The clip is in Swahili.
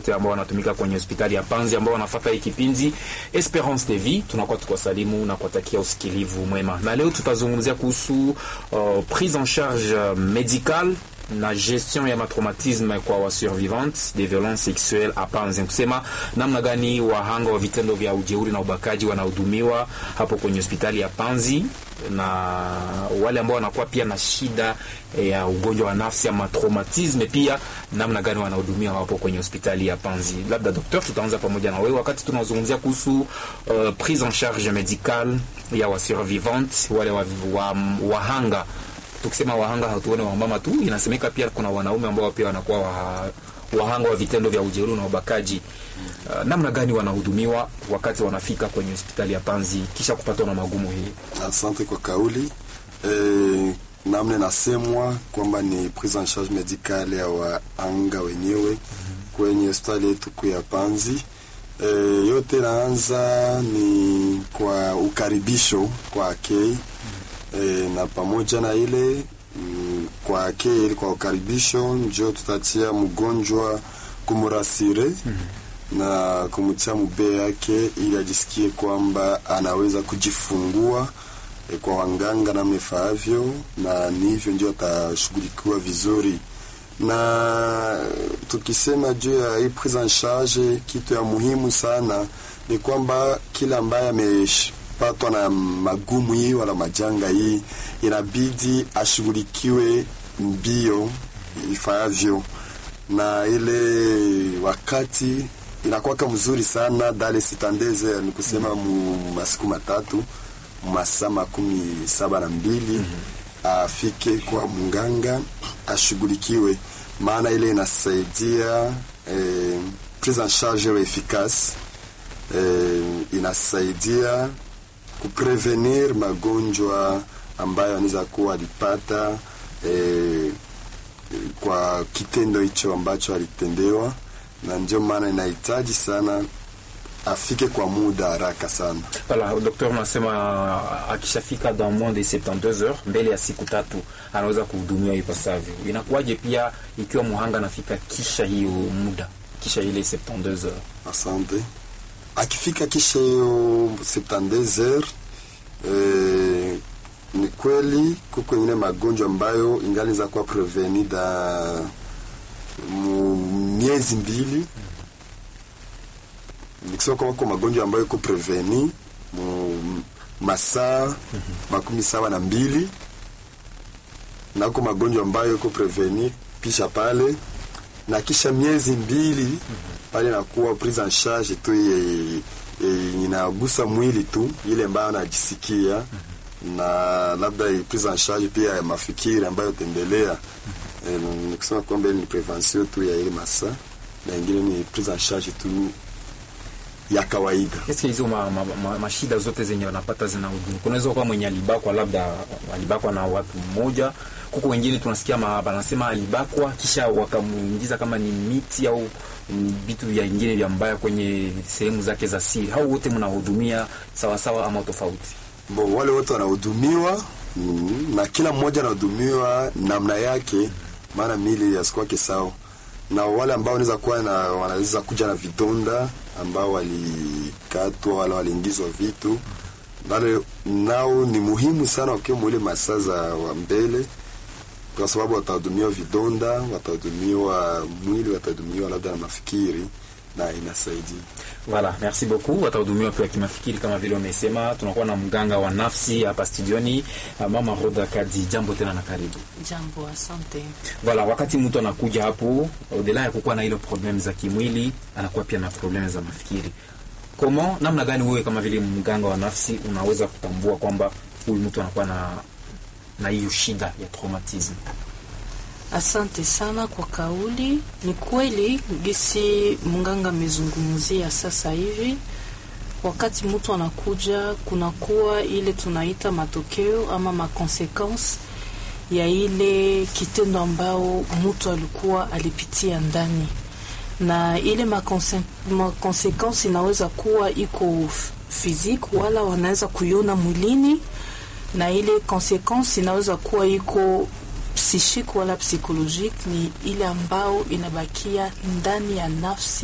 wote ambao wanatumika kwenye hospitali ya Panzi ambao wanafuata hii kipindi Esperance TV. Tunakuwa tukwasalimu na kuwatakia usikilivu mwema, na leo tutazungumzia kuhusu uh, prise en charge médicale na gestion ya matraumatisme kwa wasurvivantes de violence sexuelle a Panzi, kusema namna gani wahanga wa vitendo vya ujeuri na ubakaji wanahudumiwa hapo kwenye hospitali ya Panzi na wale ambao wanakuwa pia na shida ya ugonjwa wa nafsi ama traumatisme, pia namna gani wanahudumiwa hapo kwenye hospitali ya Panzi. Labda daktari, tutaanza pamoja na wewe wakati tunazungumzia kuhusu uh, prise en charge médicale ya wasurvivantes wale wa, wa, wahanga tukisema wahanga hatuone wamama tu, inasemeka pia kuna wanaume ambao pia wanakuwa wa, wahanga wa vitendo vya ujeuri na ubakaji. Uh, namna gani wanahudumiwa wakati wanafika kwenye hospitali ya Panzi kisha kupatwa na magumu hii? Asante kwa kauli e, namna inasemwa kwamba ni prise en charge medicale ya wahanga wenyewe mm -hmm. kwenye hospitali yetu kuu ya Panzi. E, yote inaanza ni kwa ukaribisho kwa kei mm -hmm. E, na pamoja na ile mm, kwa keli kwa ukaribisho njo tutatia mgonjwa kumurasire mm -hmm. na kumtia mubee yake ili ajisikie kwamba anaweza kujifungua e, kwa wanganga namna ifaavyo, na ni hivyo ndio atashughulikiwa vizuri. Na tukisema juu ya hii prise en charge, kitu ya muhimu sana ni kwamba kila ambaye ame patwa na magumu hii wala majanga hii, inabidi ashughulikiwe mbio ifaavyo, na ile wakati inakuwaka mzuri sana dale sitandeze, ni kusema mu masiku matatu masaa makumi saba na mbili mm -hmm. afike kwa mganga ashughulikiwe, maana ile inasaidia eh, prise en charge efficace eh, inasaidia kuprevenir magonjwa ambayo anaweza kuwa alipata eh, kwa kitendo hicho ambacho alitendewa, na ndio maana inahitaji sana afike kwa muda haraka sana. Voilà, daktari unasema akishafika dans moins de 72 heures, mbele ya siku tatu anaweza kuhudumiwa ipasavyo. Inakuwaje pia ikiwa muhanga anafika kisha hiyo muda, kisha ile 72 heures? Asante akifika kisha hiyo 72 heures eh, ni kweli kuko ingine magonjwa ambayo ingali za kuwa preveni da miezi mbili. Nikisema kwamba kwa magonjwa ambayo iko preveni mu masaa makumi saba na mbili na uko magonjwa ambayo iko preveni pisha pale na kisha miezi mbili pale nakuwa prise en charge tu e, e, inagusa mwili tu ile ambayo anajisikia mm -hmm. na labda prise en charge pia ya mafikiri ambayo tembelea mm -hmm. e, nikusema kwamba ni prevention tu ya ile masa na ingine ni prise en charge tu ya kawaida. Eske hizo mashida ma, ma, ma zote zenye wanapata zinahudumu? Kunaweza kuwa mwenye alibakwa, labda alibakwa na watu mmoja kuko wengine tunasikia wanasema alibakwa kisha wakamuingiza kama ni miti au vitu vya ingine vya mbaya kwenye sehemu zake za siri. Hao wote mnahudumia sawasawa ama tofauti? Bo, wale wote wanahudumiwa mm, na kila mmoja anahudumiwa namna yake, maana mili yasikuwake sawa, na wale ambao wanaweza kuwa na wanaweza kuja na vidonda ambao walikatwa wala waliingizwa vitu wale nao ni muhimu sana wakiwa mwile masaa za wa mbele kwa sababu watahudumiwa vidonda, watahudumiwa mwili, watahudumiwa labda na mafikiri na inasaidia. Voilà, merci beaucoup. Watahudumiwa pia kimafikiri kama vile umesema. Tunakuwa na mganga wa nafsi hapa studioni, Mama Roda Kadi. Jambo tena na karibu. Jambo, asante. Voilà, wakati mtu anakuja hapo, odela ya kukuwa na ile problem za kimwili, anakuwa pia na problem za mafikiri. Komo, namna gani wewe kama vile mganga wa nafsi unaweza kutambua kwamba huyu mtu anakuwa na na hiyo shida ya traumatism? Asante sana kwa kauli. Ni kweli gisi mganga amezungumzia sasa hivi, wakati mtu anakuja, kunakuwa ile tunaita matokeo ama makonsequence ya ile kitendo ambao mtu alikuwa alipitia ndani, na ile makonsequence inaweza kuwa iko physique, wala wanaweza kuiona mwilini, na ile consequence inaweza kuwa iko psychique wala psychologique, ni ile ambao inabakia ndani ya nafsi